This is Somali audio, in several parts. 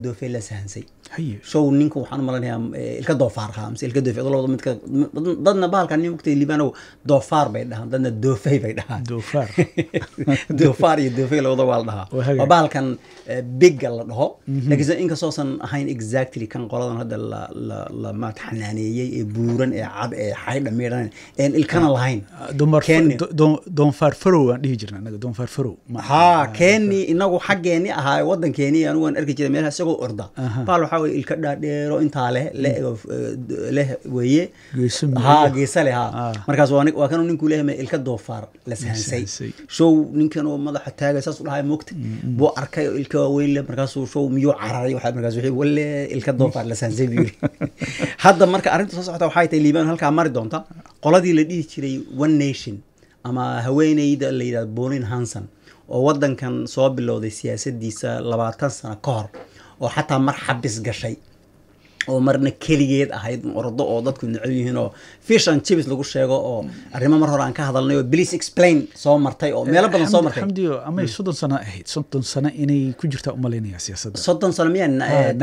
doofey la sahansay haye show ninka waxaan u malanayaa eh, ilka doofaar ahaa mise ilka doofe labada midka dadna bahalkan nin waqtiga liibanow doofaar bay dhahaan dadna doofey bay dhahaan doofaar doofaar iyo doofey labada waa la dhahaa Waa hagaag. waa bahalkan eh, bigga la dhaho laakiinse inkastoosan ahayn exactly kan qoladan hadda la la la maat xanaaneeyey ee buuran ee cad ee xaydha miidhan een ilkana lahayn dumar Kenya. do- do- doonfaar farow aan dhihi jirna anaga doonfaar farow Ma- haa keeni inagu xaggeeni ahaa wadankeeni anigu waan arki jiray meelaha isagoo orda Aha. baal waxaa weye ilka dhaadheero intaa leh leh leh weeye Geeso midig. haa geesa leh haa Ah. markaas waa nin- waa kanuu ninkuu leeyahay ilka doofaar la sahansay sahansay. show ninkan oo madaxa taagay saas u dhahay moogta buu arkay oo ilka waaweyn leh markaasuu show miyuu cararay waxaa markaas wixii walle ilka doofaar la sahansay buu yiri hadda marka arrinta soo socota waxay tahay liibaan halkaa mari doonta qoladii la dhihi jiray one nation ama haweeneyda la yidhahdo bolin hanson oo wadankan soo bilowday siyaasadiisa labaatan sano ka hor oo xataa mar xabis gashay oo marna keligeed ahayd ordo oo dadku necab yihiin oo fish and chips lagu sheego oo arrimo mar hore aan ka hadalnay oo please explain soo martay oo meelo badan soo Xamdi- martay xamdiyo amay soddon sano ahayd soddon sano inay ku jirtaa umalaynaya siyaasadda soddon sano miyaan Ah,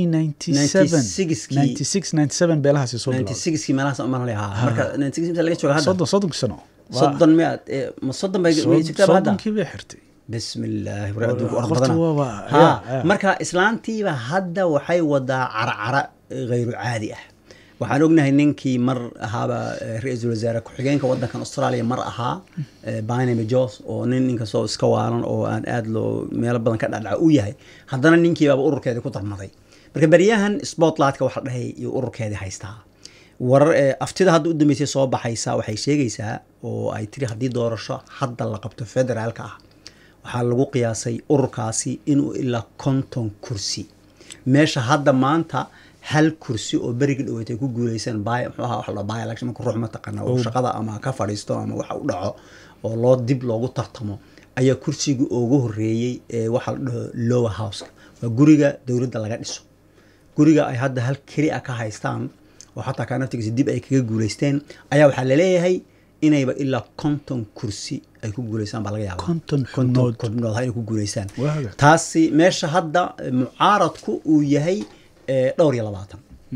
1997 96 96 97 beelahaasi soo bilowday 96 meelahaas umaan leeyahaa marka 96 laga jooga hadda soddon soddonkii sano Waa- soddon miyaad eh, ma soddon bay sod- way jirtaa hadda soddonkii bay xirtay بسم الله war adduunka orod Horta badana. waa- waa- Ha, ya- ya. marka islaantiiba hadda waxay wadaa carcara hayru caadi ah waxaan ognahay ninkii mar ahaaba eh, ra-iisul wasaare ku-xigeenka wadankan australia mar ahaa eh, barnaby jos oo nin ninkastoo iska waalan oo aan aad loo meelo badan ka dhacdhaca u yahay haddana ninkiibaaba ururkeedii ku darmaday marka beryahan spotlightka waxa la dhahay iyo ururkeedii haystaa warar ee aftida hadda u dambeysay soo baxaysa waxay sheegaysaa oo ay tiri haddii doorasho hadda la qabto federaalka ah waxaa lagu qiyaasay ururkaasi inuu ilaa konton kursi meesha hadda maanta hal kursi oo berigi dhaweetay ku guuleysan by muxuu ahaa waxa la by election marka ruux mataqaana oo shaqada ama ka fadhiisto ama waxa u dhaco oo loo dib loogu tartamo ayaa kursiga ugu horeeyey ee waxa la dhaho lower house waa guriga dowladda laga dhiso guriga ay hadda hal keli a ka haystaan oo xataa kaa naftigiisa dib ay kaga guuleysteen ayaa waxaa laleeyahay inayba ilaa konton kursi ay ku guuleystaan baa laga yaaba Konton xubnood. xubnood ha inay ku guuleystaan Waa hagaag. taasi meesha hadda eh, mucaaradku uu yahay eh, dhowr iyo labaatan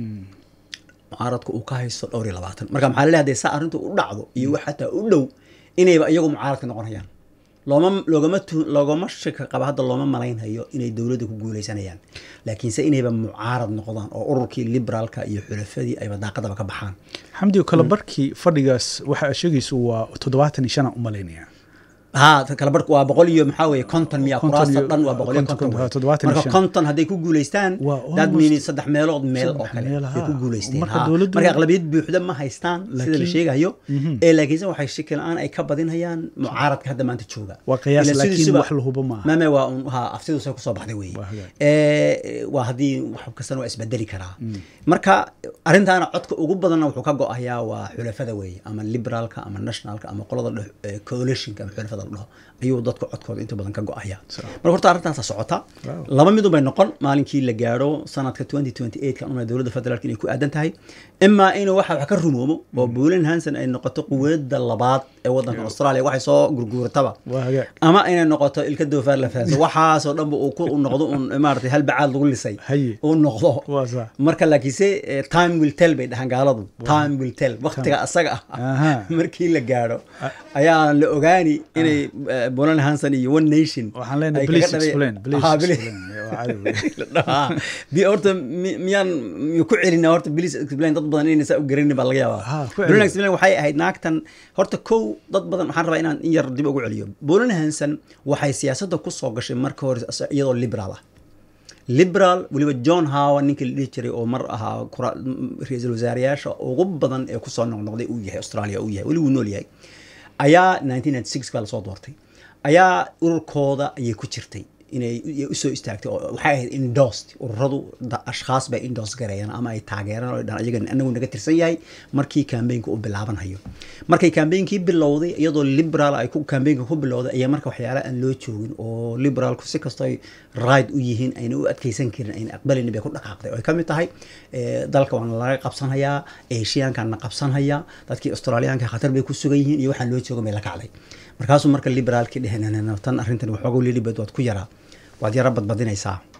mucaaradku uu ka haysto dhowr iyo labaatan marka maxaa laleeyahay hadee saa arrintu u dhacdo iyo wax xataa u dhow inayba iyagu mucaaradka noqonayaan looma loogama tu loogama shaka qaba hadda looma malaynhayo inay dowladda ku guuleysanayaan laakiinse inayba mucaarad noqdaan oo ururkii liberaalka iyo xulafadii ayba daaqadaba ka baxaan xamdiyo kala barkii fadhigaas waxa aad sheegayso waa toddobaatan iyo shan aan umalaynaya haa kala barku waa boqol iyo maxaa weeye konton miya Konton kuraasta iyo- dhan waa boqol iyo konton- konton konton, wey. toddobaatan iyo marka shan. konton hadday ku guuleystaan Waa that almost- means saddex meelood meel oo saddex kale meel, ay ku haa. guuleysteen Marka haa. dowladdu- marka aqlabiyad buuxda ma haystaan sida la Laakiin- sheegayo ee laakiinse waxay shaki la-aan ay ka badinhayaan mucaaradka hadda maanta jooga Waa qiyaas, Ila laakiin sidiisuba- wax la hubo maaha. mame waa un haa aftidu say kusoo baxday weeye Waa hagaag. Ee, waa haddii wax kastana waa isbedeli karaa marka arrintaana codka ugu badanna wuxuu ka go-ayaa waa xulafada weeye ama liberaalka ama nationalka ama qolada dheh- ee, coalitionka ama xulafada la dhaho ayuu dadka codkooda inta badan ka go-aya marka horta arrintaasa socota Wow. laba midun bay noqon maalinkii la gaaro sanadka 2028 kan una dowladda federaalka inay ku aadan tahay imaa inuu waxa wax ka rumoomo oo buulan hanson ay noqoto quwada labaad ee wadanka australia waxay soo gurguurataba waa hagaag ama inay noqoto ilka doofaar la fahanso waxaasoo dhanba uu ku uu noqdo un maaragtay hal bacaad lagu lisay Haye. uu noqdo Waa sax. marka laakiinse eh, time will tell bay dhahaan gaaladu time will tell waqtiga asaga Aha. ah markii la gaaro ayaa la ogaani inay eh, Bolan Hanson iyo One Nation waxaan leenahay ay please kaga dhabe- explain please Aha, please. explain Waa caadi wey. la dhahaa bi horta mi- miyaan miyu ku celinaa horta please explain dad badan inayna saa u garanin baa laga Ha, yaabaa ku celi. Bolan explain waxay ahayd naagtan horta kow dad badan waxaan rabaa inaan in yar dib ugu celiyo Bolan Hanson waxay siyaasadda ku soo gashay marka hore as- iyadoo liberal ah liberal weliba john howe ninkii la dhihi jiray oo mar ahaa kura- m- ra-iisul wasaareyaasha ugu badan ee kusoo noqnoqday uu yahay australia uu yahay weli wuu nool yahay ayaa 1996 baa lasoo doortay ayaa ururkooda ayay ku jirtay inay u- usoo istaagtay oo waxay ahayd endorsed ururadu da- ashkhaas bay endorse gareeyaan ama ay taageeraan oo ay dhahaan iyaga anagu naga tirsan yahay markii kambeynka u bilaabanhayo markay kambeynkii bilowday iyadoo liberal ay ku kambeenka ku bilowday ayaa marka waxyaala aan loo joogin oo liberalku si kastoo ay right u yihiin ayna u adkeysan karin ayna aqbalin bay ku dhaqaaqday oo ay ka mid tahay eh, dalka waana laga qabsanhayaa eshiyaankaana qabsanhayaa dadkii australiyaanka khatar bay ku sugan yihiin iyo waxaan loo joogan bay la kacday markaasuu marka liberaalkii dheheen tan arrintan waxooga lilibad waad ku yaraa waad yara badbadinaysaa